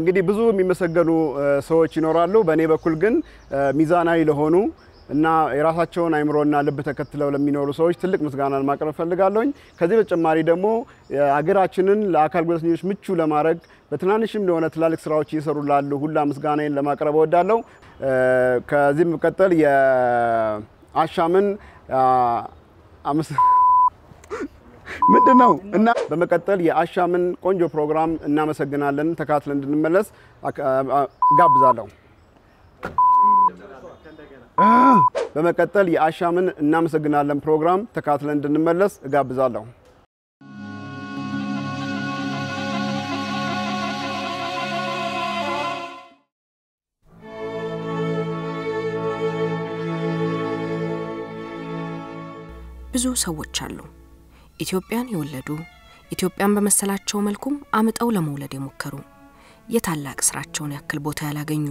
እንግዲህ ብዙ የሚመሰገኑ ሰዎች ይኖራሉ። በእኔ በኩል ግን ሚዛናዊ ለሆኑ እና የራሳቸውን አይምሮና ልብ ተከትለው ለሚኖሩ ሰዎች ትልቅ ምስጋናን ማቅረብ እፈልጋለሁኝ። ከዚህ በተጨማሪ ደግሞ ሀገራችንን ለአካል ጉዳተኞች ምቹ ለማድረግ በትናንሽም ለሆነ ትላልቅ ስራዎች እየሰሩ ላሉ ሁላ ምስጋናዬን ለማቅረብ እወዳለሁ። ከዚህ መቀጠል የአሻምን ምንድን ነው እና በመቀጠል የአሻምን ቆንጆ ፕሮግራም እናመሰግናለን። ተካትለን እንድንመለስ ጋብዛለሁ። በመቀጠል የአሻምን እናመሰግናለን ፕሮግራም ተካትለን እንድንመለስ እጋብዛለሁ። ብዙ ሰዎች አሉ ኢትዮጵያን የወለዱ ኢትዮጵያን በመሰላቸው መልኩም አምጠው ለመውለድ የሞከሩ የታላቅ ስራቸውን ያክል ቦታ ያላገኙ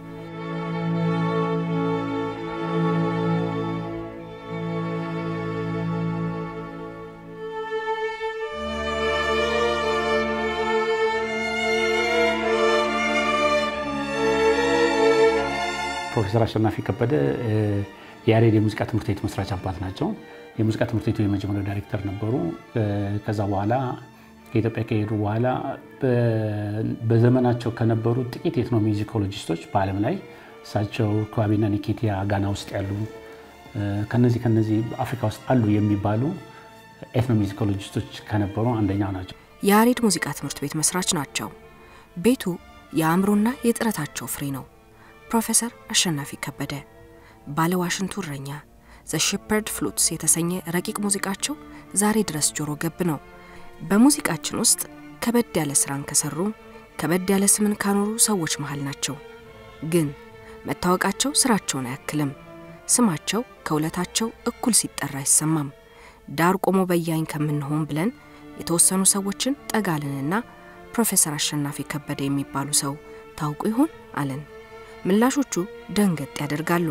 ፕሮፌሰር አሸናፊ ከበደ የያሬድ የሙዚቃ ትምህርት ቤት መስራች አባት ናቸው። የሙዚቃ ትምህርት ቤቱ የመጀመሪያው ዳይሬክተር ነበሩ። ከዛ በኋላ ከኢትዮጵያ ከሄዱ በኋላ በዘመናቸው ከነበሩ ጥቂት ኤትኖ ሚዚኮሎጂስቶች በዓለም ላይ እሳቸው ክዋቤና ኒኬቲያ ጋና ውስጥ ያሉ ከነዚህ ከነዚህ አፍሪካ ውስጥ አሉ የሚባሉ ኤትኖ ሚዚኮሎጂስቶች ከነበሩ አንደኛው ናቸው። የያሬድ ሙዚቃ ትምህርት ቤት መስራች ናቸው። ቤቱ የአእምሮና የጥረታቸው ፍሬ ነው። ፕሮፌሰር አሸናፊ ከበደ ባለ ዋሽንቱ እረኛ ዘ ሼፐርድ ፍሉትስ የተሰኘ ረቂቅ ሙዚቃቸው ዛሬ ድረስ ጆሮ ገብ ነው። በሙዚቃችን ውስጥ ከበድ ያለ ስራን ከሰሩ ከበድ ያለ ስምን ካኖሩ ሰዎች መሃል ናቸው። ግን መታወቃቸው ስራቸውን አያክልም። ስማቸው ከውለታቸው እኩል ሲጠራ አይሰማም። ዳር ቆሞ በያኝ ከምንሆን ብለን የተወሰኑ ሰዎችን ጠጋልንና ፕሮፌሰር አሸናፊ ከበደ የሚባሉ ሰው ታውቁ ይሆን አለን። ምላሾቹ ደንገጥ ያደርጋሉ።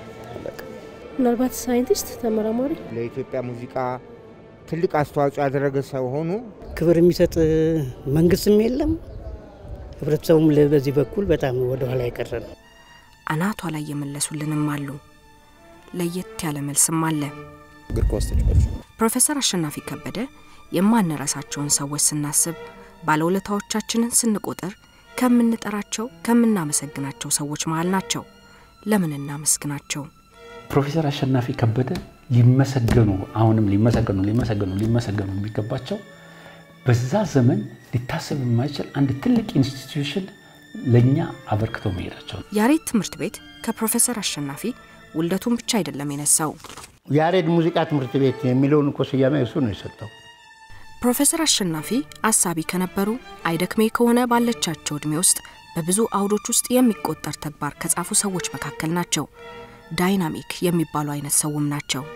ምናልባት ሳይንቲስት፣ ተመራማሪ፣ ለኢትዮጵያ ሙዚቃ ትልቅ አስተዋጽኦ ያደረገ ሰው ሆኑ። ክብር የሚሰጥ መንግስትም የለም። ህብረተሰቡም በዚህ በኩል በጣም ወደኋላ የቀረ ነው። አናቷ ላይ የመለሱልንም አሉ። ለየት ያለ መልስም አለ። እግር ኳስ ተጫዋች ፕሮፌሰር አሸናፊ ከበደ የማንረሳቸውን ሰዎች ስናስብ፣ ባለውለታዎቻችንን ስንቆጥር ከምንጠራቸው ከምናመሰግናቸው ሰዎች መሃል ናቸው። ለምን እናመስግናቸው? ፕሮፌሰር አሸናፊ ከበደ ሊመሰገኑ አሁንም ሊመሰገኑ ሊመሰገኑ ሊመሰገኑ የሚገባቸው በዛ ዘመን ሊታሰብ የማይችል አንድ ትልቅ ኢንስቲትዩሽን ለእኛ አበርክተው መሄዳቸው ነው። ያሬድ ትምህርት ቤት ከፕሮፌሰር አሸናፊ ውልደቱን ብቻ አይደለም የነሳው። ያሬድ ሙዚቃ ትምህርት ቤት የሚለውን እኮ ስያሜ እሱ ነው የሰጠው። ፕሮፌሰር አሸናፊ አሳቢ ከነበሩ አይደክሜ ከሆነ ባለቻቸው ዕድሜ ውስጥ በብዙ አውዶች ውስጥ የሚቆጠር ተግባር ከጻፉ ሰዎች መካከል ናቸው። ዳይናሚክ የሚባሉ አይነት ሰውም ናቸው።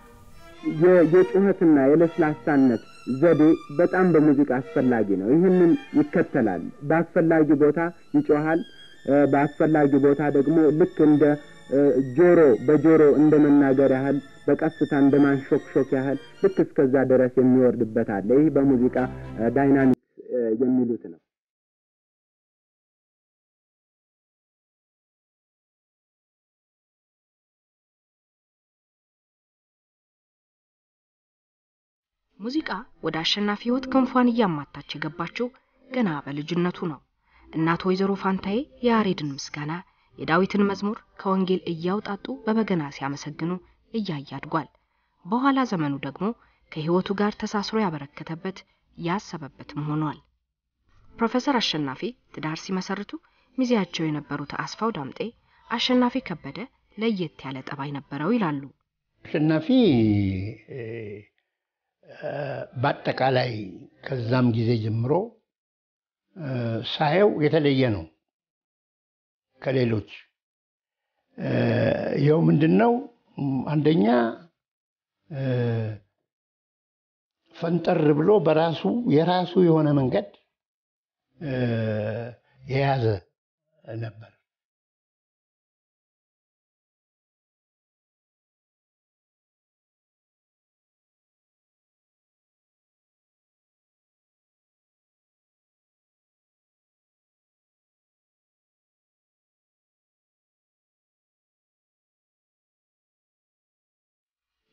የጩኸትና የለስላሳነት ዘዴ በጣም በሙዚቃ አስፈላጊ ነው። ይህንን ይከተላል። በአስፈላጊ ቦታ ይጮሃል። በአስፈላጊ ቦታ ደግሞ ልክ እንደ ጆሮ በጆሮ እንደ መናገር ያህል በቀስታ እንደ ማንሾክሾክ ያህል ልክ እስከዛ ድረስ የሚወርድበት አለ። ይህ በሙዚቃ ዳይናሚክ የሚሉት ነው። ሙዚቃ ወደ አሸናፊ ህይወት ክንፏን እያማታች የገባችው ገና በልጅነቱ ነው። እናት ወይዘሮ ፋንታዬ የያሬድን ምስጋና የዳዊትን መዝሙር ከወንጌል እያውጣጡ በበገና ሲያመሰግኑ እያየ አድጓል። በኋላ ዘመኑ ደግሞ ከህይወቱ ጋር ተሳስሮ ያበረከተበት ያሰበበትም ሆኗል። ፕሮፌሰር አሸናፊ ትዳር ሲመሰርቱ ሚዜያቸው የነበሩት አስፋው ዳምጤ አሸናፊ ከበደ ለየት ያለ ጠባይ ነበረው ይላሉ። አሸናፊ በአጠቃላይ ከዛም ጊዜ ጀምሮ ሳየው የተለየ ነው ከሌሎች። ይኸው ምንድን ነው አንደኛ ፈንጠር ብሎ በራሱ የራሱ የሆነ መንገድ የያዘ ነበር።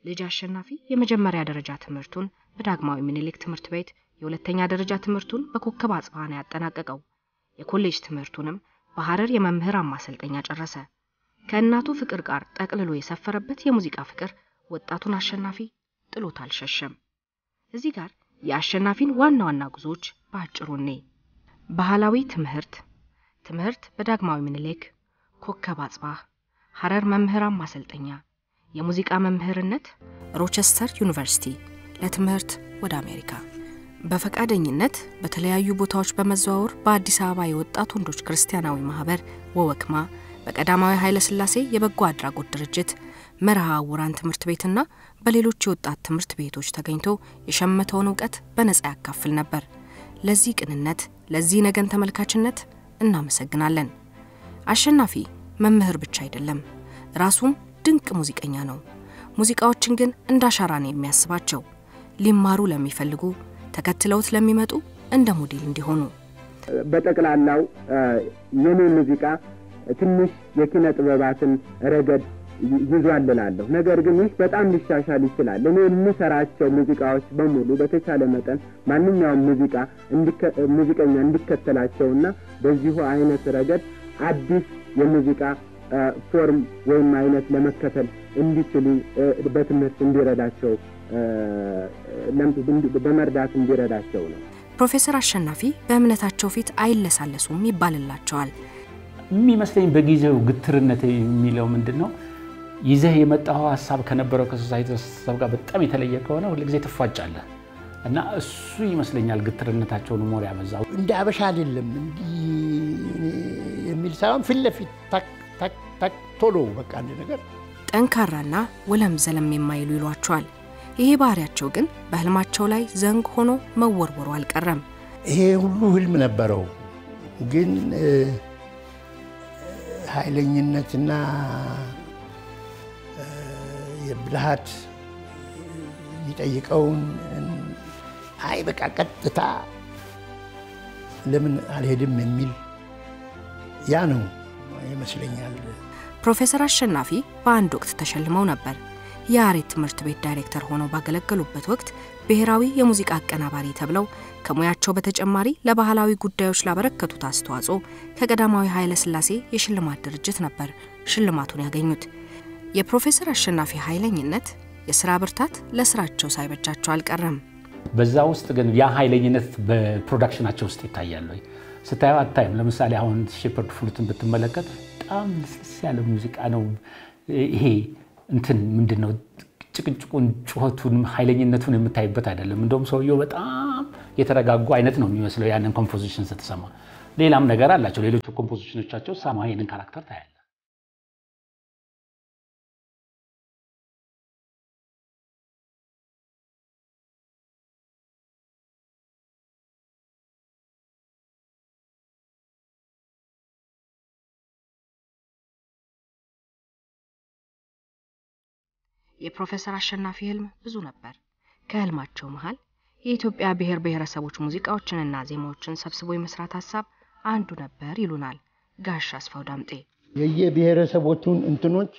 ልጅ አሸናፊ የመጀመሪያ ደረጃ ትምህርቱን በዳግማዊ ምኒልክ ትምህርት ቤት፣ የሁለተኛ ደረጃ ትምህርቱን በኮከብ አጽባህ ነው ያጠናቀቀው። የኮሌጅ ትምህርቱንም በሐረር የመምህራን ማሰልጠኛ ጨረሰ። ከእናቱ ፍቅር ጋር ጠቅልሎ የሰፈረበት የሙዚቃ ፍቅር ወጣቱን አሸናፊ ጥሎት አልሸሸም። እዚህ ጋር የአሸናፊን ዋና ዋና ጉዞዎች በአጭሩ እኔ ባህላዊ ትምህርት ትምህርት በዳግማዊ ምኒልክ፣ ኮከብ አጽባህ፣ ሐረር መምህራን ማሰልጠኛ፣ የሙዚቃ መምህርነት፣ ሮቸስተር ዩኒቨርሲቲ፣ ለትምህርት ወደ አሜሪካ በፈቃደኝነት በተለያዩ ቦታዎች በመዘዋወር በአዲስ አበባ የወጣት ወንዶች ክርስቲያናዊ ማህበር ወወክማ፣ በቀዳማዊ ኃይለ ሥላሴ የበጎ አድራጎት ድርጅት መርሃ ውራን ትምህርት ቤትና በሌሎች የወጣት ትምህርት ቤቶች ተገኝቶ የሸመተውን እውቀት በነጻ ያካፍል ነበር። ለዚህ ቅንነት፣ ለዚህ ነገን ተመልካችነት እናመሰግናለን። አሸናፊ መምህር ብቻ አይደለም፣ ራሱም ድንቅ ሙዚቀኛ ነው። ሙዚቃዎችን ግን እንደ አሻራ ነው የሚያስባቸው ሊማሩ ለሚፈልጉ ተከትለውት ለሚመጡ እንደ ሞዴል እንዲሆኑ። በጠቅላላው የኔ ሙዚቃ ትንሽ የኪነ ጥበባትን ረገድ ይዟል እላለሁ። ነገር ግን ይህ በጣም ሊሻሻል ይችላል። እኔ የምሰራቸው ሙዚቃዎች በሙሉ በተቻለ መጠን ማንኛውም ሙዚቃ ሙዚቀኛ እንዲከተላቸውና በዚሁ አይነት ረገድ አዲስ የሙዚቃ ፎርም ወይም አይነት ለመከተል እንዲችሉ በትምህርት እንዲረዳቸው በመርዳት እንዲረዳቸው ነው። ፕሮፌሰር አሸናፊ በእምነታቸው ፊት አይለሳለሱም ይባልላቸዋል። የሚመስለኝ በጊዜው ግትርነት የሚለው ምንድን ነው? ይዘህ የመጣው ሀሳብ ከነበረው ከሶሳይቲ ሀሳብ ጋር በጣም የተለየ ከሆነ ሁልጊዜ ትፋጫለህ እና እሱ ይመስለኛል ግትርነታቸውን ሞር ያበዛው። እንደ አበሻ አይደለም እንዲህ የሚል ሳይሆን ፊት ለፊት ታክ ታክ ታክ ቶሎ በቃ አንድ ነገር ጠንካራና ወለም ዘለም የማይሉ ይሏቸዋል። ይሄ ባህሪያቸው ግን በህልማቸው ላይ ዘንግ ሆኖ መወርወሩ አልቀረም። ይሄ ሁሉ ህልም ነበረው፣ ግን ኃይለኝነትና የብልሃት የሚጠይቀውን አይ በቃ ቀጥታ ለምን አልሄድም የሚል ያ ነው ይመስለኛል። ፕሮፌሰር አሸናፊ በአንድ ወቅት ተሸልመው ነበር። የያሬድ ትምህርት ቤት ዳይሬክተር ሆነው ባገለገሉበት ወቅት ብሔራዊ የሙዚቃ አቀናባሪ ተብለው ከሙያቸው በተጨማሪ ለባህላዊ ጉዳዮች ላበረከቱት አስተዋጽኦ ከቀዳማዊ ኃይለ ሥላሴ የሽልማት ድርጅት ነበር ሽልማቱን ያገኙት። የፕሮፌሰር አሸናፊ ኃይለኝነት፣ የስራ ብርታት ለስራቸው ሳይበጃቸው አልቀረም። በዛ ውስጥ ግን ያ ኃይለኝነት በፕሮዳክሽናቸው ውስጥ ይታያል ወይ ስታየው አታይም። ለምሳሌ አሁን ሼፐርድ ፍሉትን ብትመለከት በጣም ልስልስ ያለ ሙዚቃ ነው። ይሄ እንትን ምንድን ነው ጭቅጭቁን፣ ጩኸቱን፣ ኃይለኝነቱን የምታይበት አይደለም። እንደውም ሰውየው በጣም የተረጋጉ አይነት ነው የሚመስለው ያንን ኮምፖዚሽን ስትሰማ። ሌላም ነገር አላቸው ሌሎቹ ኮምፖዚሽኖቻቸው ሳማ ይህንን ካራክተር ታያለ። የፕሮፌሰር አሸናፊ ህልም ብዙ ነበር። ከህልማቸው መሃል የኢትዮጵያ ብሔር ብሔረሰቦች ሙዚቃዎችንና ዜማዎችን ሰብስቦ የመስራት ሀሳብ አንዱ ነበር ይሉናል ጋሽ አስፋው ዳምጤ። የየብሔረሰቦቹን እንትኖች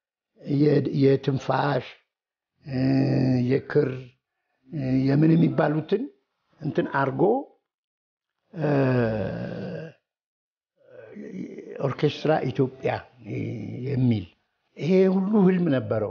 የትንፋሽ፣ የክር፣ የምን የሚባሉትን እንትን አርጎ ኦርኬስትራ ኢትዮጵያ የሚል ይሄ ሁሉ ህልም ነበረው።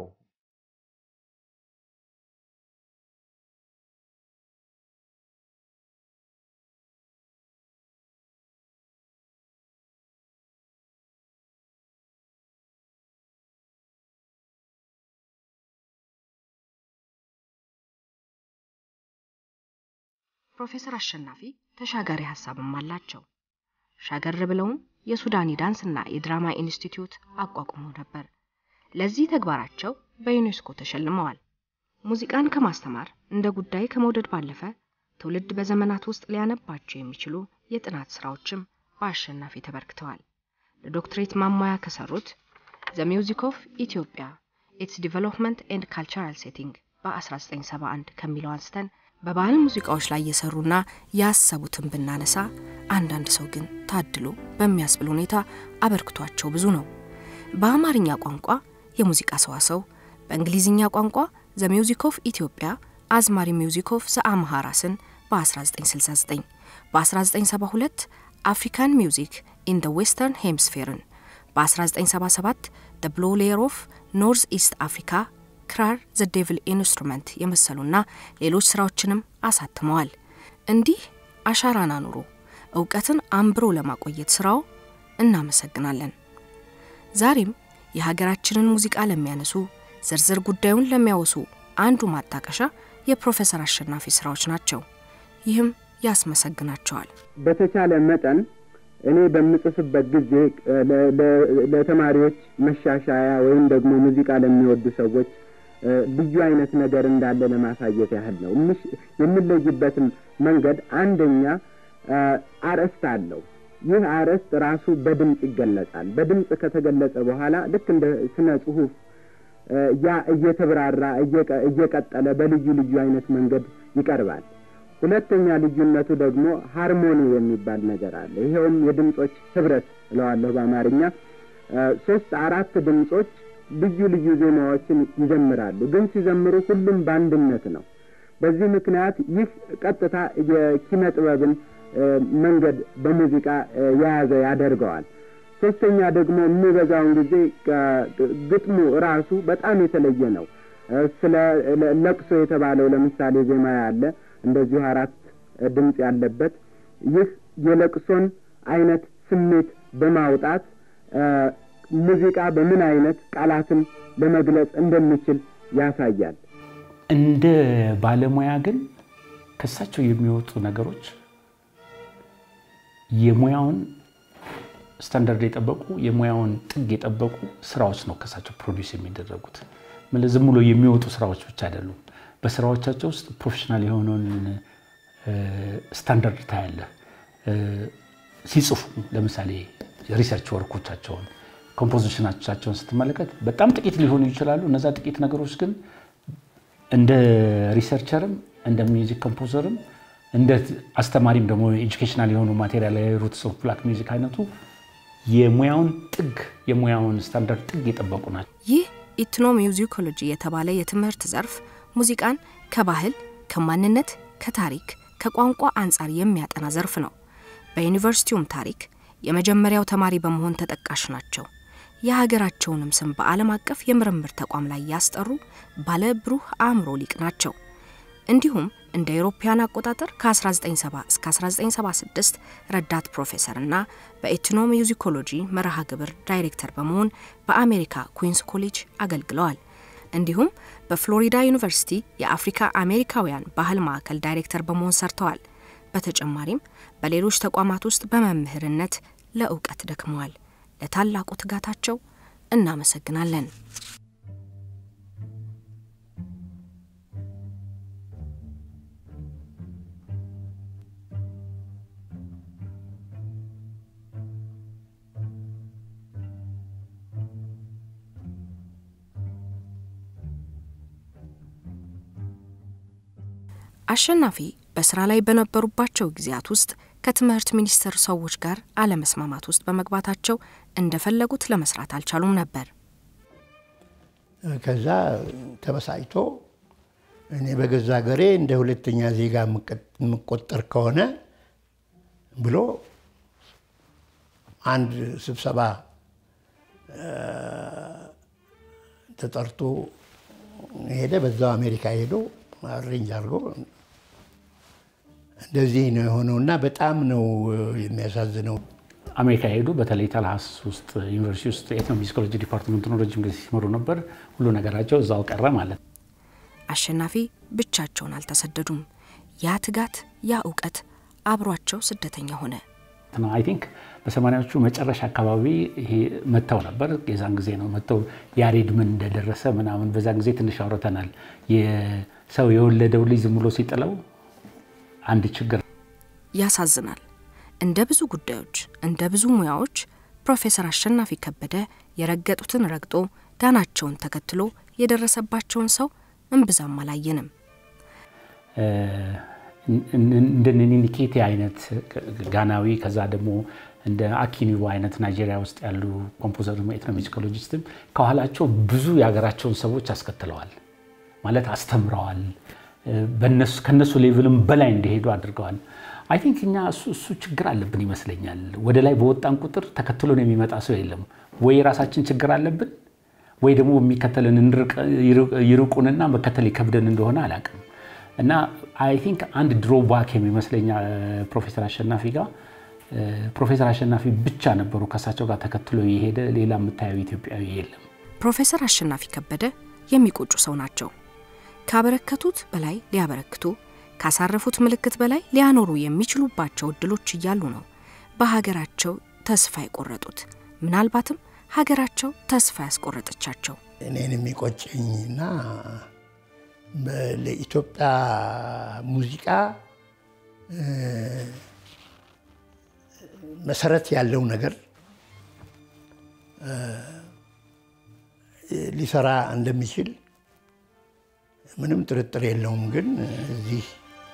ፕሮፌሰር አሸናፊ ተሻጋሪ ሀሳብም አላቸው። ሻገር ብለውም የሱዳኒ ዳንስና የድራማ ኢንስቲትዩት አቋቁመው ነበር። ለዚህ ተግባራቸው በዩኔስኮ ተሸልመዋል። ሙዚቃን ከማስተማር እንደ ጉዳይ ከመውደድ ባለፈ ትውልድ በዘመናት ውስጥ ሊያነባቸው የሚችሉ የጥናት ስራዎችም በአሸናፊ ተበርክተዋል። ለዶክትሬት ማሟያ ከሰሩት ዘ ሚውዚክ ኦፍ ኢትዮጵያ ኢትስ ዲቨሎፕመንት ኤንድ ካልቸራል ሴቲንግ በ1971 ከሚለው አንስተን በባህል ሙዚቃዎች ላይ የሰሩና ያሰቡትን ብናነሳ አንዳንድ ሰው ግን ታድሎ በሚያስብል ሁኔታ አበርክቷቸው ብዙ ነው። በአማርኛ ቋንቋ የሙዚቃ ሰዋሰው፣ በእንግሊዝኛ ቋንቋ ዘ ሚውዚክ ኦፍ ኢትዮጵያ አዝማሪ ሚውዚክ ኦፍ ዘአምሃራስን በ1969 በ1972 አፍሪካን ሚውዚክ ኢን ደ ዌስተርን ሄምስፌርን በ1977 ደ ብሎ ሌየር ኦፍ ኖርዝ ኢስት አፍሪካ ክራር ዘ ዴቪል ኢንስትሩመንት የመሰሉና ሌሎች ስራዎችንም አሳትመዋል። እንዲህ አሻራን አኑሮ እውቀትን አንብሮ ለማቆየት ስራው እናመሰግናለን። ዛሬም የሀገራችንን ሙዚቃ ለሚያነሱ ዝርዝር ጉዳዩን ለሚያወሱ አንዱ ማጣቀሻ የፕሮፌሰር አሸናፊ ስራዎች ናቸው። ይህም ያስመሰግናቸዋል። በተቻለ መጠን እኔ በምጽፍበት ጊዜ ለተማሪዎች መሻሻያ ወይም ደግሞ ሙዚቃ ለሚወዱ ሰዎች ልዩ አይነት ነገር እንዳለ ለማሳየት ያህል ነው። የምለይበትም መንገድ አንደኛ አርዕስት አለው። ይህ አርዕስት ራሱ በድምፅ ይገለጻል። በድምፅ ከተገለጸ በኋላ ልክ እንደ ስነ ጽሁፍ ያ እየተብራራ እየቀጠለ በልዩ ልዩ አይነት መንገድ ይቀርባል። ሁለተኛ ልዩነቱ ደግሞ ሃርሞኒ የሚባል ነገር አለ። ይኸውም የድምፆች ህብረት እለዋለሁ በአማርኛ። ሶስት አራት ድምፆች ልዩ ልዩ ዜማዎችን ይዘምራሉ። ግን ሲዘምሩ ሁሉም በአንድነት ነው። በዚህ ምክንያት ይህ ቀጥታ የኪነ ጥበብን መንገድ በሙዚቃ የያዘ ያደርገዋል። ሶስተኛ ደግሞ የሚበዛውን ጊዜ ግጥሙ ራሱ በጣም የተለየ ነው። ስለ ለቅሶ የተባለው ለምሳሌ ዜማ ያለ እንደዚሁ አራት ድምፅ ያለበት ይህ የለቅሶን አይነት ስሜት በማውጣት ሙዚቃ በምን አይነት ቃላትን ለመግለጽ እንደሚችል ያሳያል። እንደ ባለሙያ ግን ከሳቸው የሚወጡ ነገሮች የሙያውን ስታንዳርድ የጠበቁ የሙያውን ጥግ የጠበቁ ስራዎች ነው ከሳቸው ፕሮዲውስ የሚደረጉት። ዝም ብሎ የሚወጡ ስራዎች ብቻ አይደሉም። በስራዎቻቸው ውስጥ ፕሮፌሽናል የሆነውን ስታንዳርድ ታያለ። ሲጽፉ ለምሳሌ ሪሰርች ወርኮቻቸውን ኮምፖዚሽናቻቸውን ስትመለከት በጣም ጥቂት ሊሆኑ ይችላሉ። እነዛ ጥቂት ነገሮች ግን እንደ ሪሰርቸርም እንደ ሚውዚክ ኮምፖዘርም እንደ አስተማሪም ደግሞ ኤጁኬሽናል የሆኑ ማቴሪያል ሩትስ ኦፍ ብላክ ሚውዚክ አይነቱ የሙያውን ጥግ የሙያውን ስታንዳርድ ጥግ የጠበቁ ናቸው። ይህ ኢትኖ ሚውዚኮሎጂ የተባለ የትምህርት ዘርፍ ሙዚቃን ከባህል፣ ከማንነት፣ ከታሪክ፣ ከቋንቋ አንጻር የሚያጠና ዘርፍ ነው። በዩኒቨርሲቲውም ታሪክ የመጀመሪያው ተማሪ በመሆን ተጠቃሽ ናቸው። የሀገራቸውንም ስም በዓለም አቀፍ የምርምር ተቋም ላይ ያስጠሩ ባለ ብሩህ አእምሮ ሊቅ ናቸው። እንዲሁም እንደ አውሮፓውያን አቆጣጠር ከ1970 እስከ 1976 ረዳት ፕሮፌሰር እና በኤትኖ ሚውዚኮሎጂ መርሃ ግብር ዳይሬክተር በመሆን በአሜሪካ ኩዊንስ ኮሌጅ አገልግለዋል። እንዲሁም በፍሎሪዳ ዩኒቨርሲቲ የአፍሪካ አሜሪካውያን ባህል ማዕከል ዳይሬክተር በመሆን ሰርተዋል። በተጨማሪም በሌሎች ተቋማት ውስጥ በመምህርነት ለእውቀት ደክመዋል። ለታላቁ ትጋታቸው እናመሰግናለን። አሸናፊ በስራ ላይ በነበሩባቸው ጊዜያት ውስጥ ከትምህርት ሚኒስቴር ሰዎች ጋር አለመስማማት ውስጥ በመግባታቸው እንደፈለጉት ለመስራት አልቻሉም ነበር። ከዛ ተበሳጭቶ እኔ በገዛ ሀገሬ እንደ ሁለተኛ ዜጋ የምቆጠር ከሆነ ብሎ አንድ ስብሰባ ተጠርቶ ሄደ። በዛው አሜሪካ ሄዶ አሬንጅ አድርጎ እንደዚህ ነው የሆነው እና በጣም ነው የሚያሳዝነው። አሜሪካ ሄዱ። በተለይ ታልሃስ ውስጥ ዩኒቨርሲቲ ውስጥ ኤትኖሚዚኮሎጂ ዲፓርትመንቱን ረጅም ጊዜ ሲመሩ ነበር። ሁሉ ነገራቸው እዛው ቀረ ማለት ነው። አሸናፊ ብቻቸውን አልተሰደዱም። ያ ትጋት፣ ያ እውቀት አብሯቸው ስደተኛ ሆነ። አይ ቲንክ በሰማንያዎቹ መጨረሻ አካባቢ ይሄ መጥተው ነበር። የዛን ጊዜ ነው መጥተው ያሬድ ምን እንደደረሰ ምናምን በዛን ጊዜ ትንሽ አውርተናል። የሰው የወለደው ልጅ ዝም ብሎ ሲጥለው አንድ ችግር ያሳዝናል። እንደ ብዙ ጉዳዮች እንደ ብዙ ሙያዎች ፕሮፌሰር አሸናፊ ከበደ የረገጡትን ረግጦ ዳናቸውን ተከትሎ የደረሰባቸውን ሰው እምብዛም አላየንም። እንደ ኒኒኬቴ አይነት ጋናዊ ከዛ ደግሞ እንደ አኪኒቦ አይነት ናይጄሪያ ውስጥ ያሉ ኮምፖዘር ኤትኖሙዚኮሎጂስትም ከኋላቸው ብዙ የሀገራቸውን ሰዎች አስከትለዋል። ማለት አስተምረዋል። ከነሱ ሌቭልም በላይ እንዲሄዱ አድርገዋል። አይ ቲንክ እኛ እሱ እሱ ችግር አለብን ይመስለኛል። ወደ ላይ በወጣን ቁጥር ተከትሎን የሚመጣ ሰው የለም። ወይ የራሳችን ችግር አለብን ወይ ደግሞ የሚከተልን ይርቁንና መከተል ይከብደን እንደሆነ አላውቅም። እና አይ ቲንክ አንድ ድሮ ባክ የሚመስለኛ ፕሮፌሰር አሸናፊ ጋር ፕሮፌሰር አሸናፊ ብቻ ነበሩ ከእሳቸው ጋር ተከትሎ የሄደ ሌላ የምታየው ኢትዮጵያዊ የለም። ፕሮፌሰር አሸናፊ ከበደ የሚቆጩ ሰው ናቸው። ካበረከቱት በላይ ሊያበረክቱ ካሳረፉት ምልክት በላይ ሊያኖሩ የሚችሉባቸው እድሎች እያሉ ነው በሀገራቸው ተስፋ የቆረጡት። ምናልባትም ሀገራቸው ተስፋ ያስቆረጠቻቸው። እኔን የሚቆጨኝና ለኢትዮጵያ ሙዚቃ መሰረት ያለው ነገር ሊሰራ እንደሚችል ምንም ጥርጥር የለውም። ግን እዚህ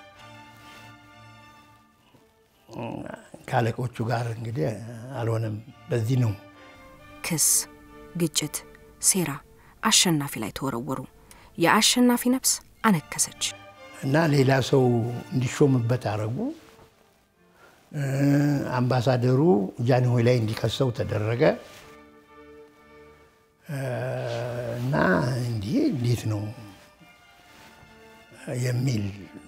ከአለቆቹ ጋር እንግዲህ አልሆነም። በዚህ ነው ክስ፣ ግጭት፣ ሴራ አሸናፊ ላይ ተወረወሩ። የአሸናፊ ነፍስ አነከሰች እና ሌላ ሰው እንዲሾምበት አረጉ። አምባሳደሩ ጃንሆይ ላይ እንዲከሰው ተደረገ እና እንዲህ እንዴት ነው የሚል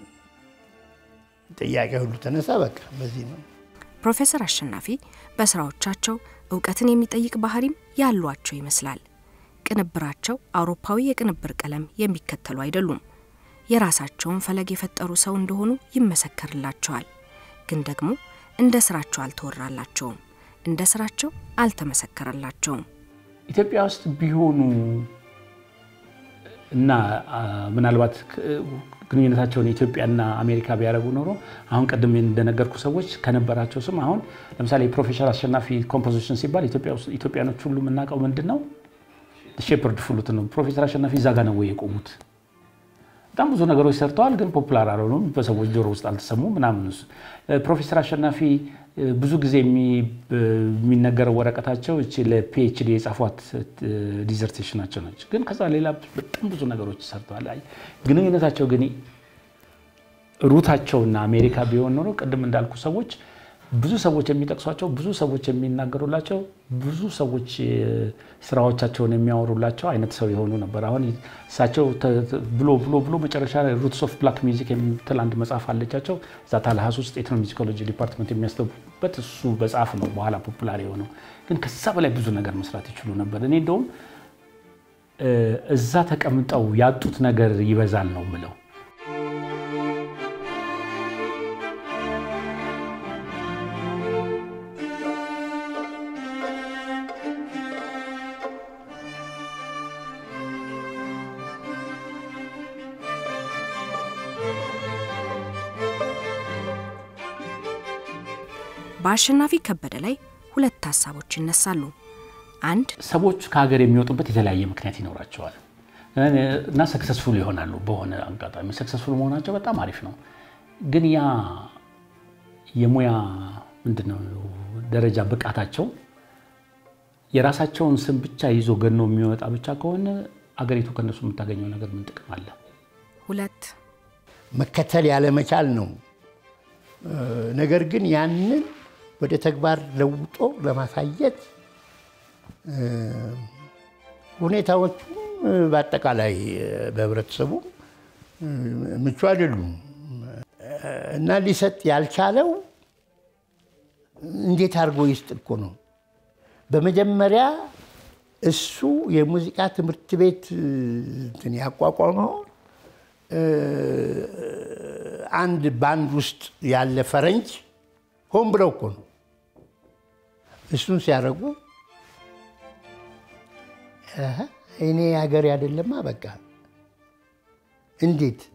ጥያቄ ሁሉ ተነሳ። በቃ በዚህ ነው። ፕሮፌሰር አሸናፊ በስራዎቻቸው እውቀትን የሚጠይቅ ባህሪም ያሏቸው ይመስላል። ቅንብራቸው አውሮፓዊ የቅንብር ቀለም የሚከተሉ አይደሉም። የራሳቸውን ፈለግ የፈጠሩ ሰው እንደሆኑ ይመሰከርላቸዋል። ግን ደግሞ እንደ ስራቸው አልተወራላቸውም፣ እንደ ስራቸው አልተመሰከረላቸውም። ኢትዮጵያ ውስጥ ቢሆኑ እና ምናልባት ግንኙነታቸውን ኢትዮጵያና አሜሪካ ቢያደርጉ ኖሮ አሁን ቅድም እንደነገርኩ ሰዎች ከነበራቸው ስም አሁን ለምሳሌ የፕሮፌሰር አሸናፊ ኮምፖዚሽን ሲባል ኢትዮጵያኖች ሁሉ የምናውቀው ምንድን ነው? ሼፐርድ ፍሉት ነው። ፕሮፌሰር አሸናፊ እዛ ጋ ነው ወይ የቆሙት? በጣም ብዙ ነገሮች ሰርተዋል፣ ግን ፖፑላር አልሆኑም፣ በሰዎች ጆሮ ውስጥ አልተሰሙ ምናምን። ፕሮፌሰር አሸናፊ ብዙ ጊዜ የሚነገረው ወረቀታቸው እቺ ለፒኤችዲ የጻፏት ዲዘርቴሽናቸው ነች። ግን ከዛ ሌላ በጣም ብዙ ነገሮች ሰርተዋል። ግንኙነታቸው ግን ሩታቸውና አሜሪካ ቢሆን ኖሮ ቅድም እንዳልኩ ሰዎች ብዙ ሰዎች የሚጠቅሷቸው ብዙ ሰዎች የሚናገሩላቸው ብዙ ሰዎች ስራዎቻቸውን የሚያወሩላቸው አይነት ሰው የሆኑ ነበር። አሁን እሳቸው ብሎ ብሎ ብሎ መጨረሻ ሩትስ ኦፍ ብላክ ሚውዚክ የምትል አንድ መጽሐፍ አለቻቸው። እዛ ታልሃስ ውስጥ ኤትኖ ሚዚኮሎጂ ዲፓርትመንት የሚያስተቡበት እሱ መጽሐፍ ነው በኋላ ፖፑላር የሆነው። ግን ከዛ በላይ ብዙ ነገር መስራት ይችሉ ነበር። እኔ እንደውም እዛ ተቀምጠው ያጡት ነገር ይበዛል ነው ምለው። በአሸናፊ ከበደ ላይ ሁለት ሀሳቦች ይነሳሉ። አንድ ሰዎች ከሀገር የሚወጡበት የተለያየ ምክንያት ይኖራቸዋል እና ሰክሰስፉል ይሆናሉ። በሆነ አጋጣሚ ሰክሰስፉል መሆናቸው በጣም አሪፍ ነው። ግን ያ የሙያ ምንድነው ደረጃ ብቃታቸው የራሳቸውን ስም ብቻ ይዞ ገኖ የሚወጣ ብቻ ከሆነ አገሪቱ ከነሱ የምታገኘው ነገር ምን ጥቅም አለ? ሁለት መከተል ያለመቻል ነው። ነገር ግን ያንን ወደ ተግባር ለውጦ ለማሳየት ሁኔታዎቹም በአጠቃላይ በህብረተሰቡ ምቹ አይደሉም እና ሊሰጥ ያልቻለው እንዴት አድርጎ ይስጥ እኮ ነው። በመጀመሪያ እሱ የሙዚቃ ትምህርት ቤት እንትን ያቋቋመው አንድ ባንድ ውስጥ ያለ ፈረንጅ ሆን ብለው እኮ ነው እሱን ሲያደርጉ እኔ ሀገር አይደለማ በቃ እንዴት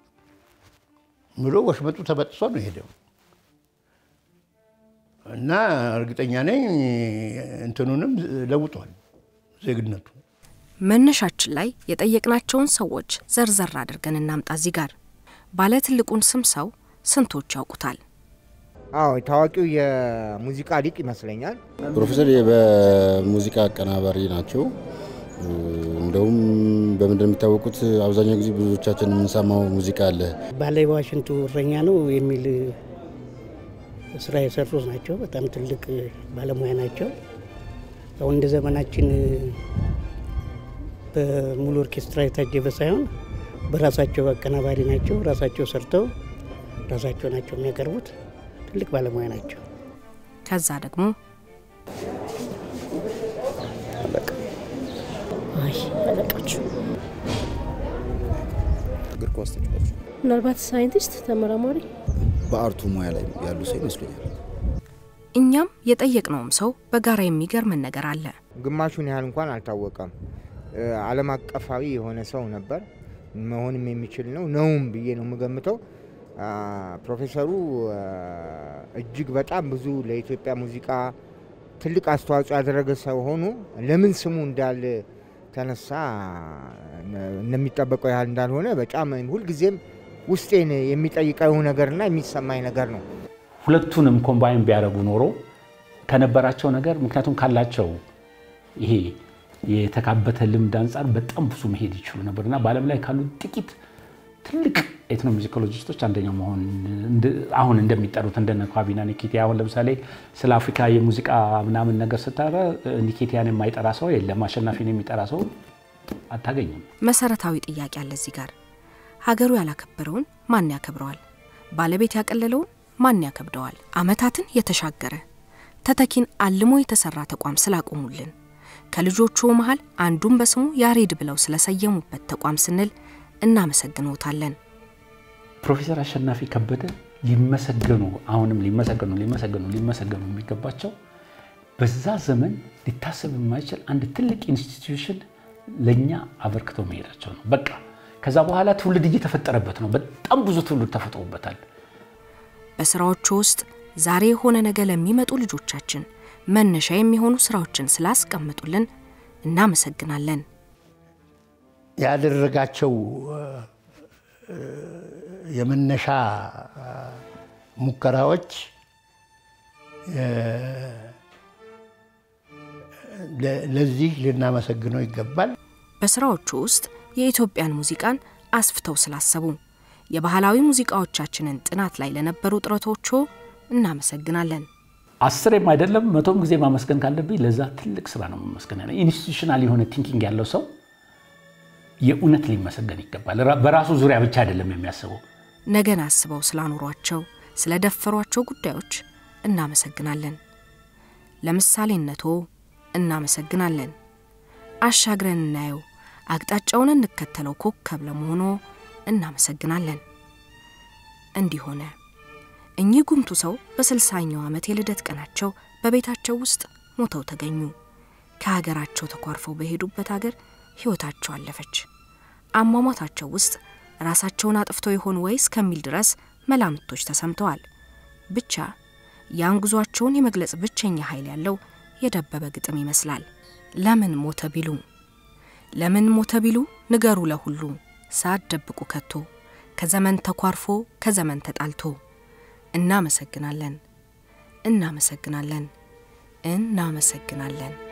ብሎ ወሽመጡ ተበጥሶ ነው ሄደው እና እርግጠኛ ነኝ እንትኑንም ለውጧል ዜግነቱ። መነሻችን ላይ የጠየቅናቸውን ሰዎች ዘርዘር አድርገን እናምጣ። እዚህ ጋር ባለ ትልቁን ስም ሰው ስንቶች ያውቁታል? አዎ ታዋቂው የሙዚቃ ሊቅ ይመስለኛል። ፕሮፌሰር በሙዚቃ አቀናባሪ ናቸው። እንደውም በምንድን የሚታወቁት አብዛኛው ጊዜ ብዙዎቻችን የምንሰማው ሙዚቃ አለ። ባለ ዋሽንቱ እረኛ ነው የሚል ስራ የሰሩ ናቸው። በጣም ትልቅ ባለሙያ ናቸው። አሁን እንደ ዘመናችን በሙሉ ኦርኬስትራ የታጀበ ሳይሆን በራሳቸው አቀናባሪ ናቸው። ራሳቸው ሰርተው ራሳቸው ናቸው የሚያቀርቡት። ትልቅ ባለሙያ ናቸው። ከዛ ደግሞ አይ አለቃችሁ እግር ኳስ ተጫዋች፣ ምናልባት ሳይንቲስት፣ ተመራማሪ፣ በአርቱ ሙያ ላይ ያሉ ሰው ይመስለኛል። እኛም የጠየቅነውም ሰው በጋራ የሚገርመን ነገር አለ። ግማሹን ያህል እንኳን አልታወቀም። ዓለም አቀፋዊ የሆነ ሰው ነበር። መሆንም የሚችል ነው ነውም ብዬ ነው የምገምተው። ፕሮፌሰሩ እጅግ በጣም ብዙ ለኢትዮጵያ ሙዚቃ ትልቅ አስተዋጽኦ ያደረገ ሰው ሆኑ ለምን ስሙ እንዳል ተነሳ እንደሚጠበቀው ያህል እንዳልሆነ በጣም ሁልጊዜም ውስጤን የሚጠይቀው ነገርና የሚሰማኝ ነገር ነው። ሁለቱንም ኮምባይን ቢያደርጉ ኖሮ ከነበራቸው ነገር ምክንያቱም ካላቸው ይሄ የተካበተ ልምድ አንጻር በጣም ብዙ መሄድ ይችሉ ነበር እና በዓለም ላይ ካሉ ጥቂት ትልቅ ኤትኖሙዚኮሎጂስቶች አንደኛው መሆን አሁን እንደሚጠሩት እንደነ ኳቢና ኒኬቲያ አሁን ለምሳሌ ስለ አፍሪካ የሙዚቃ ምናምን ነገር ስታረ ኒኬቲያን የማይጠራ ሰው የለም። አሸናፊን የሚጠራ ሰው አታገኝም። መሰረታዊ ጥያቄ አለ እዚህ ጋር። ሀገሩ ያላከበረውን ማን ያከብረዋል? ባለቤት ያቀለለውን ማን ያከብደዋል? አመታትን የተሻገረ ተተኪን አልሞ የተሰራ ተቋም ስላቆሙልን ከልጆቹ መሃል አንዱን በስሙ ያሬድ ብለው ስለሰየሙበት ተቋም ስንል እናመሰግኖታለን። ፕሮፌሰር አሸናፊ ከበደ ሊመሰገኑ አሁንም ሊመሰገኑ ሊመሰገኑ ሊመሰገኑ የሚገባቸው በዛ ዘመን ሊታሰብ የማይችል አንድ ትልቅ ኢንስቲትዩሽን ለእኛ አበርክተው መሄዳቸው ነው። በቃ ከዛ በኋላ ትውልድ እየተፈጠረበት ነው። በጣም ብዙ ትውልድ ተፈጥሮበታል። በስራዎቹ ውስጥ ዛሬ የሆነ ነገ ለሚመጡ ልጆቻችን መነሻ የሚሆኑ ስራዎችን ስላስቀምጡልን እናመሰግናለን። ያደረጋቸው የመነሻ ሙከራዎች ለዚህ ልናመሰግነው ይገባል። በስራዎቹ ውስጥ የኢትዮጵያን ሙዚቃን አስፍተው ስላሰቡ የባህላዊ ሙዚቃዎቻችንን ጥናት ላይ ለነበሩ ጥረቶቹ እናመሰግናለን። አስሬም አይደለም መቶም ጊዜ ማመስገን ካለብኝ ለዛ ትልቅ ስራ ነው ማመስገን ያለ ኢንስቲቱሽናል የሆነ ቲንኪንግ ያለው ሰው የእውነት ሊመሰገን ይገባል። በራሱ ዙሪያ ብቻ አይደለም የሚያስበው። ነገን አስበው ስላኖሯቸው ስለደፈሯቸው ጉዳዮች እናመሰግናለን። ለምሳሌነቶ እናመሰግናለን። አሻግረን እናየው፣ አቅጣጫውን እንከተለው ኮከብ ለመሆኖ እናመሰግናለን። እንዲህ ሆነ። እኚህ ጉምቱ ሰው በስልሳኛው ዓመት የልደት ቀናቸው በቤታቸው ውስጥ ሞተው ተገኙ። ከሀገራቸው ተኳርፈው በሄዱበት ሀገር ሕይወታቸው አለፈች። አሟሟታቸው ውስጥ ራሳቸውን አጥፍተው ይሆን ወይ እስከሚል ድረስ መላምቶች ተሰምተዋል። ብቻ ያን ጉዟቸውን የመግለጽ ብቸኛ ኃይል ያለው የደበበ ግጥም ይመስላል። ለምን ሞተ ቢሉ ለምን ሞተ ቢሉ ንገሩ ለሁሉ ሳትደብቁ ከቶ ከዘመን ተኳርፎ ከዘመን ተጣልቶ እናመሰግናለን እናመሰግናለን እናመሰግናለን